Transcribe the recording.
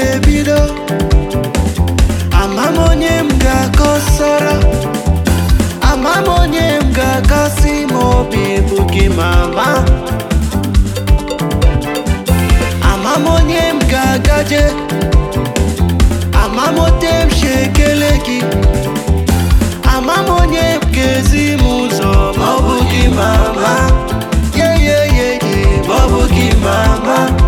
ga-ebido ama m onye m ga-akọsara ama m onye m ga-akasị ma obi bụ gị mama ama m onye m ga-agaje ama m ote m si ekele gị ama m onye m ga-ezi m ụzọ ma ọ bụ gị mama ye ye ye ye ma ọ bụ gị mama